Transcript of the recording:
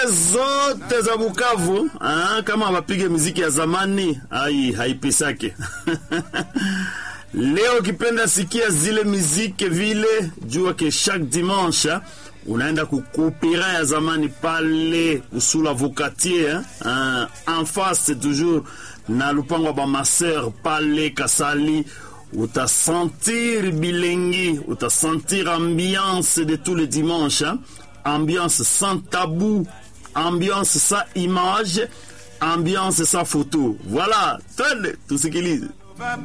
zote za Bukavu ah, kama wapige muziki ya zamani ai haipisake. Leo ukipenda sikia zile muziki vile, jua ke chaque dimanche unaenda kukupira ya zamani pale usula Vocatier hein, en face toujours na lupango ba maser pale Kasali utasentir bilengi, utasentir ambiance de tous les dimanches hein? ambiance sans tabou, ambiance sans image, ambiance sans photo. Voilà, twende tusikilize.